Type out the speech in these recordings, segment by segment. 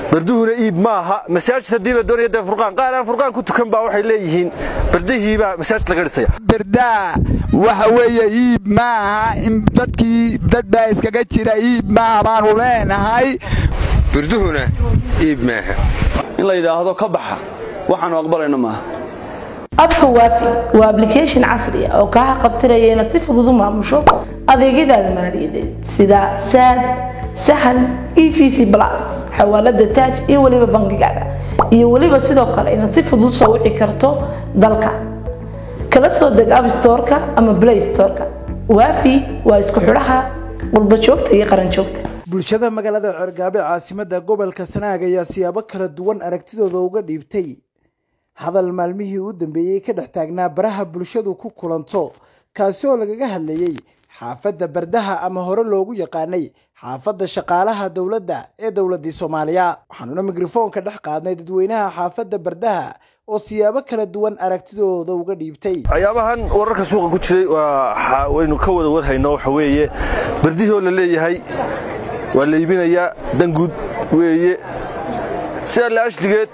barduhuna iib maaha masaajid haddii la doonaya dee furqaan qaar aan furqaan ku tukan baa waxay leeyihiin bardihiibaa masaajid laga dhisaya berdaa waxa weeye iib maaha in dadkii dad baa iskaga jira iib maaha baanu leenahay barduhuna iib maaha in la yidhaahdo ka baxa waxaanu aqbalayno maaha abka waafi waa ablication casri ah oo kaa qabtiraya inaad si fudud u maamusho adeegyadaada maaliyadeed sida saad sahal e v c plus xawaalada taaj iyo weliba bangigaada iyo weliba sidoo kale inaad si fudud soo wici karto dalka kala soo deg abstoreka ama play storeka waafi waa isku xidhaha qurbajoogta iyo qaranjoogta bulshada magaalada cergaabe caasimada gobolka sanaag ayaa siyaabo kala duwan aragtidooda uga dhiibtay hadal maalmihii u dambeeyey ka dhex taagnaa baraha bulshadu ku kulanto kaasi oo lagaga hadlayey xaafadda bardaha ama hore loogu yaqaanay xaafadda shaqaalaha dowladda ee dowladii soomaaliya waxaanuna mikrofoonka dhex qaadnay dadweynaha xaafadda bardaha oo siyaabo kala duwan aragtidooda uga dhiibtay waxyaabahan wararka suuqa ku jiray waynu ka wada warhayno waxa weeye bardihii oo la leeyahay waa la iibinayaa danguud weeye sidaa la ashligeed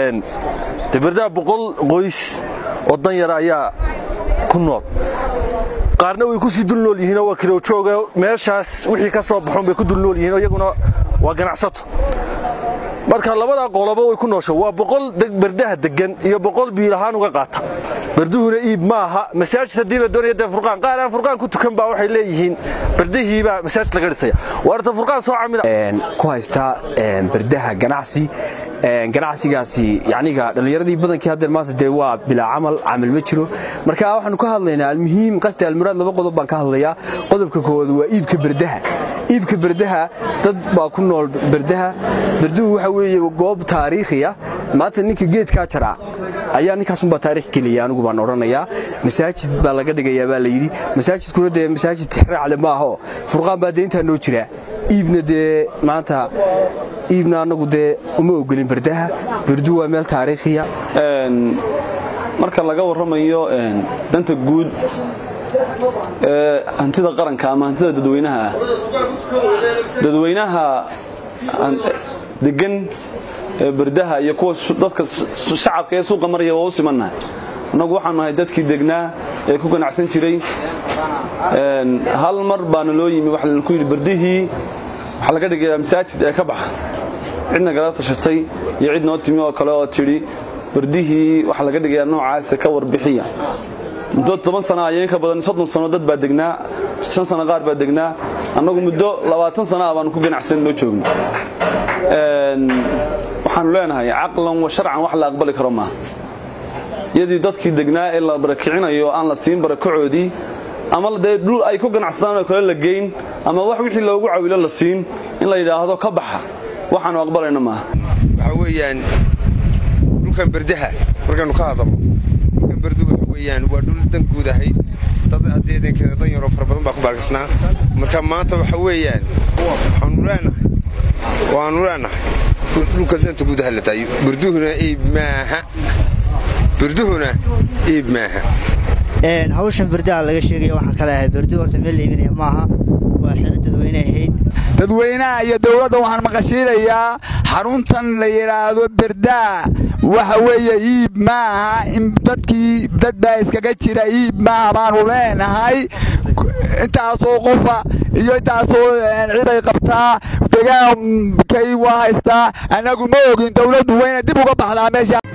de bardaha boqol qoys oo dan yara ayaa ku nool qaarna way ku sii dul nool yihiinoo waa kirowjooga meeshaas wixii ka soo baxoon bay ku dul nool yihiin iyaguna waa ganacsato marka labadaa qoloba way ku noosha waa boqol bardaha degan iyo boqol biilahaan uga qaata barduhuna iib maaha masaajid haddii la doonaya dee furqaan qaar aan furqaan ku tukan baa waxay leeyihiin bardihiibaa masaajid laga dhisaya waarta furqaan soo camida ku haysta bardaha ganacsi ganacsigaasi yaniga dhallinyaradii badankii haddeer maanta dee waa bilaa camal camal ma jiro marka waxaanu ka hadlaynaa almuhiim qasti almuraad laba qodob baan ka hadlayaa qodobka koowaad waa iibka bardaha iibka bardaha dad baa ku nool bardaha barduhu waxa weeye goob taariikhiya maanta ninka geedkaa jaraa ayaa ninkaasunbaa taarikh geliya anigu baan odhanayaa masaajid baa laga dhigayaa baa layidhi masaajidkuna dee masaajid tixraacle maaho furqaan baa deyntaa noo jira iibna dee maanta iibna annagu dee uma ogolin bardaha bardu waa meel taariikhiya marka laga warramayo danta guud ee hantida qaranka ama hantida dadweynaha ah dadweynaha degan ee bardaha iyo kuwa dadka shacabka ee suuqa maraya waa u simannahay annagu waxaan nahay dadkii degnaa ee ku ganacsan jiray hal mar baana loo yimi waxa laku yidhi bardihii waxaa laga dhigayaa masaajid ee ka baxa cidna gala tashatay iyo cid noo timi oo kale oo tidhi bardihii waxaa laga dhigayaa noocaasa ka warbixiya muddo toban sana iyo in ka badan soddon sano dad baa degnaa shan sano qaar baa degnaa annagu muddo labaatan sana ah baanu ku ganacsan noo joogno waxaanu leenahay caqlan wa sharcan wax la aqbali karo maaha iyadii dadkii degnaa ee la barakicinayo aan la siin barakacoodii ama dee dhul ay ku ganacsadaan oo kale la geyn ama wax wixii loogu cawilo la siin in la yidhaahdo ka baxa waxaanu aqbalayno maaha waxaa weeyaan dhulkan bardaha markaynu ka hadalno dhulkan bardu waxa weeyaan waa dhul dan guud ahayd dad adeedankeeda dan yaroo fara badan baa ku baarkisnaa marka maanta waxa weeyaan waxaanu leenahay waanu leenahay dhulka danta guud aha la taayo barduhuna iib maaha barduhuna iib maaha hawshan bardaha laga sheegaya waxaan ka leeyahay bardu horta meel la iibinaya maaha waa xero dadweyne ahayd dadweynaha iyo dowladda waxaan maqashiinayaa xaruntan la yidhaahdo berdaa waxa weeye iib maaha in dadkii dad baa iskaga jira iib maaha baanu leenahay intaasoo qofa iyo intaasoo ciday qabtaa degaankay waa haystaa annagu ma ogin dowladdu wayna dib uga baxdaa meesha